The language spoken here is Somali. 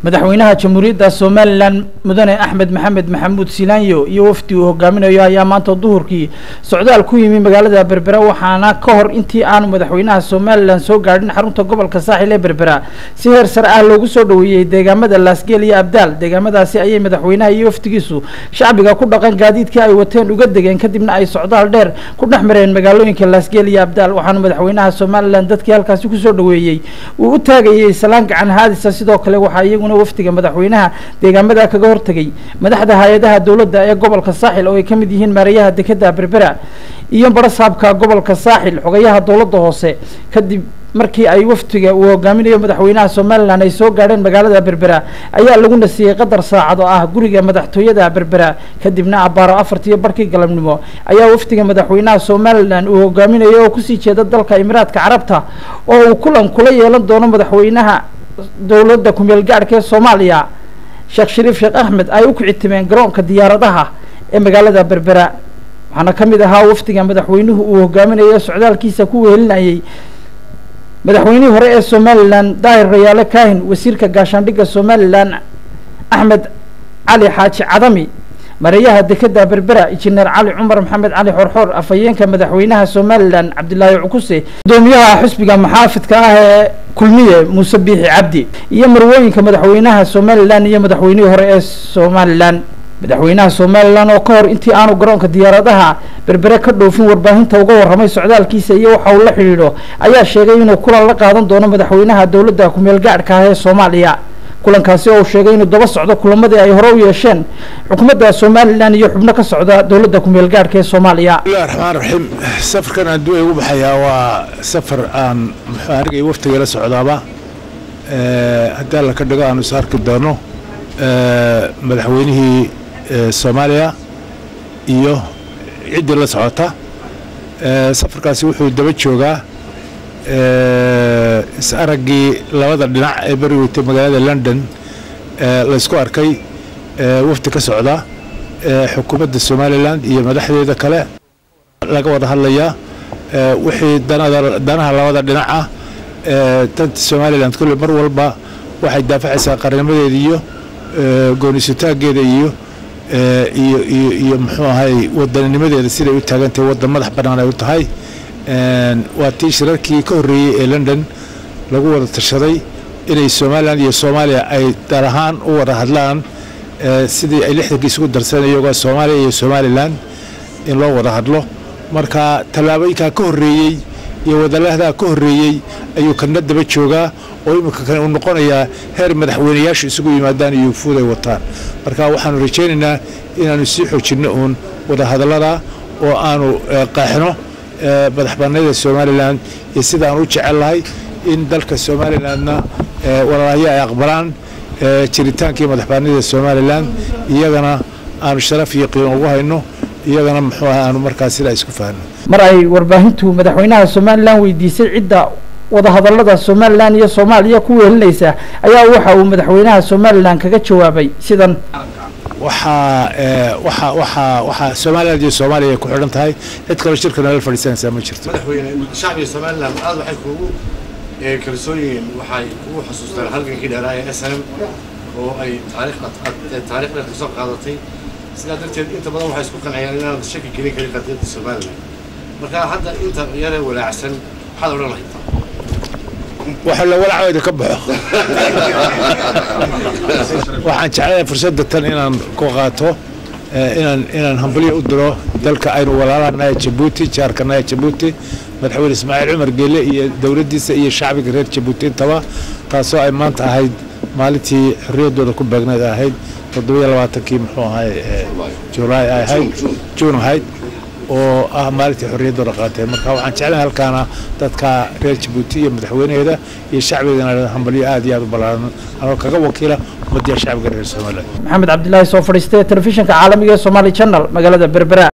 madaxweynaha jamhuuriyadda somalilan mudane axmed maxamed maxamuud silaanyo iyo wafdi uu hogaaminayo ayaa maanta duhurkii socdaal ku yimi magaalada berbera waxaana ka hor intii aanu madaxweynaha somalilan soo gaadhin xarunta gobolka saaxil ee berbera si heer sare ah loogu soo dhoweeyey deegaamada laasgeel iyo abdaal deegaamadaasi ayay madaxweynaha iyo wafdigiisu shacbiga ku dhaqan gaadiidkii ay wateen uga degeen kadibna ay socdaal dheer ku dhex mareen magaalooyinka laasgeel iyo abdaal waxaana madaxweynaha somalilan dadkii halkaasi kusoo dhoweeyey uu u taagayey salaan gacan haadisa sidoo kale waxaa iyaguna wafdiga madaxweynaha deegaamada kaga hortegay madaxda hay-adaha dowladda ee gobolka saaxil oo ay ka mid yihiin maareeyaha dekeda berbera iyo barasaabka gobolka saaxil xogayaha dowladda hoose kadib markii ay wafdiga uu hogaaminayo madaxweynaha somalilan ay soo gaadheen magaalada berbera ayaa lagu nasiyey qadar saacad oo ah guriga madaxtooyada berbera kadibna abbaaro afartiyo barkii galabnimo ayaa wafdiga madaxweynaha somalilan uu hogaaminayo oo kusii jeeda dalka imiraadka carabta oo uu kulan kula yeelan doono madaxweynaha dowladda kumeel gaadhka ee soomaaliya sheekh shariif sheekh axmed ay u kicitimeen garoonka diyaaradaha ee magaalada berbera waxaana ka mid ahaa wafdiga madaxweynuhu uu hogaaminayo socdaalkiisa ku wehelinayay madaxweynihii hore ee somalilan daahir rayaale kaahin wasiirka gaashaandhigga somalilan axmed cali xaaji cadami mareeyaha dekeda berbera injineer cali cumar maxamed cali xorxoor afhayeenka madaxweynaha somalilan cabdilaahi cukuse gudoomiyaha xusbiga maxaafidka ah ee kulmiye muuse biixi cabdi iyo marwooyinka madaxweynaha somalilan iyo madaxweynihii hore ee somalilan madaxweynaha somalilan oo ka hor intii aanu garoonka diyaaradaha berbere ka dhoofin warbaahinta uga warramay socdaalkiisa iyo waxa uu la xidhiidho ayaa sheegay inuu kulan la qaadan doono madaxweynaha dowladda kumeel gaadhka ah ee soomaaliya kulankaasi oo uu sheegay inuu daba socdo kulamadii ay hore u yeesheen xukuumadda somalilan iyo xubno ka socda dowladda kumeel gaadhka ee soomaaliya bismillahi raxmaan raxiim safarkan aan duway ugu baxayaa waa safar aan muxuu aniga iyo waftiga la socdaaba haddii alla ka dhigo aanu is arki doono madaxweynihii soomaaliya iyo ciddii la socota safarkaasi wuxuu daba joogaa is araggii labada dhinac ee beri weytay magaalada london laysku arkay wafdi ka socda xukuumadda somalilan iyo madaxdeeda kale laga wada hadlayaa wixii danaha labada dhinac ah danta somalilan kulle mar walba waxay daafacaysaa qarnimadeeda iyo goonisutaageeda iyo iyo iyo iyo muxuu ahay wadanninimadeeda siday u taagantahay waddan madax bannaan ay u tahay waa tii shirarkii ka horreeyey ee london lagu wada tashaday inay somalilan iyo soomaaliya ay dar ahaan u wada hadlaan sidii ay lixdankii isugu darsanay iyagoo soomaaliya iyo somalilan in loo wada hadlo marka tallaabooyinkaa ka horreeyey iyo wadalahdaa ka horreeyey ayuu kana daba joogaa oo iminka kale uu noqonayaa heer madaxweynayaashu isugu yimaadaan iyo ufuud ay wataan marka waxaanu rajaynaynaa inaanu sii xoojinno uun wadahadallada oo aanu qaaxno madaxbannaanida somalilan iyo sidaan u jecel lahay in dalka somalilanna walaalahyo ay aqbalaan jiritaankii madaxbannaanida somalilan iyagana aanu sharaf iyo qiimo ugu hayno iyagana muxuu aha aanu markaas sidaa isku fahno mar ay warbaahintu madaxweynaha somalilan weydiisay cidda wadahadallada somalilan iyo soomaaliya ku wehelinaysa ayaa waxa uu madaxweynaha somalilan kaga jawaabay sidan waxaa waxa waxaa waxaa somaliland iyo soomaaliya ay ku xidhan tahay cid kaloo shirka nala fadhiisanaysaa ma jirto madaxweyne shacbiga somaliland aad waxay kuugu kalsoonyihiin waxay kugu xasuustaan halgankii dheeraa ee s m oo ay taariikh taariikh dheer kasoo qaadatay sidaa darteed inta badan waxay isku qanciyaan inaan shaki gelin karin qadiyadda somaliland marka hadda inta yaree walaacsan maxaad odhan lahayd waxa la walacooda ka baxo waxaan jeclahay fursadda tan inaan ku qaato inaan inaan hambalyo u diro dalka aynu walaalanahay jabuuti jaarkanahay jabuuti madaxweyne ismaaciil cumar geele iyo dowladdiisa iyo shacbiga reer jabuuti intaba taasoo ay maanta ahayd maalintii xorriyaddooda ku beegneed ahayd toddobiyo labaatankii muxuu ahay julaay ay ahayd juun ahayd oo ah maalintii xorriyaddooda qaatay marka waxaan jeclahay halkaana dadka reer jabuuti iyo madaxweynaheeda iyo shacbigana hambalyo aad iyo aad u ballaaran anoo kaga wakiila ummaddiya shacbiga reer somaliland maxamed cabdilaahi soo fadhiistay telefishinka caalamiga ee somaali channel magaalada berbera